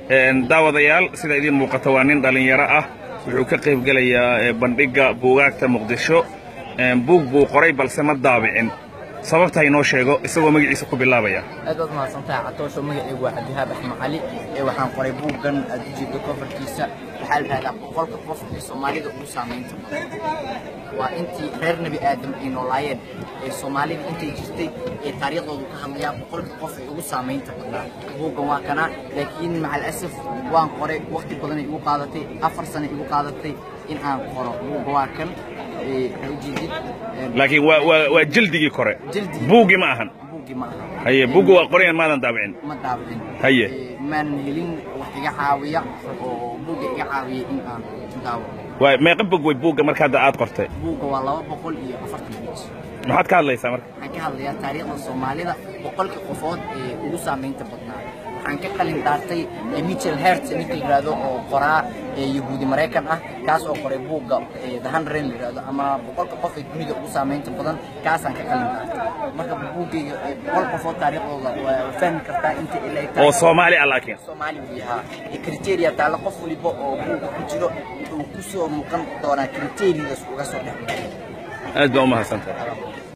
daawadayaal sida idiin muuqata waa nin dhallinyaro ah wuxuu ka qayb gelayaa bandhigga buugaagta muqdisho buug buu qoray balse ma daabicin sababta inoo sheego isagoo magaciisa ku bilaabaya aad baad mahadsantahay catoosho magacaygu waa cabdihaab axmed cali ee waxaan qoray buuggan aad ujeedo kofarkiisa waxaa la dhahdaa boqolka qof ee soomaalida ugu saamaynta badan waa intii reer nebi aadam ay noolaayeen ee soomaalida intay jirtay ee taariikhdoodu ka hadlayaa boqolka qof ee ugu saamaynta badnaa buuggan waa kana laakiin macal asaf waan qoray waqti badanay igu qaadatay afar sano igu qaadatay in aan qoro buugga waa kan ujeedid laakiin waa jildigii kore Jildigii. buuggii ma ahan buuggii ma aha haye buugga waa qorayan maadan daabicin ma daabicin Haye. Ee, maanan helin wax iga caawiya oo buugga iga caawiyay in aan daawo waa meeqa bog way buugga marka hadda aad qortay buugga waa laba boqol iyo afartan bej maxaad ka hadlaysaa marka waxaan ka hadlayaa taariikhda soomaalida boqolka qofood ee ugu saamaynta badnaa waxaan ka qalin daartay ee michel hert ninka la yidhaahdo oo qoraa ee yahuudi maraykan ah kaas oo qoray buugga ee the hundred la yidhaahdo ama boqolka qof ee dunida ugu saamaynta badan kaasaan ka qalin daartay marka buuggayga ee boqol qofood taariikhdooda waa fahmi kartaa inta ilaa ay tahay oo soomaali ah laakiin soomaali uu yahaa ee kriteria taalla qof waliba oo buugga ku jiro wuxuu ku soo muuqan doonaa kriteriyadaas uga soo dhex aad baa u mahadsantahay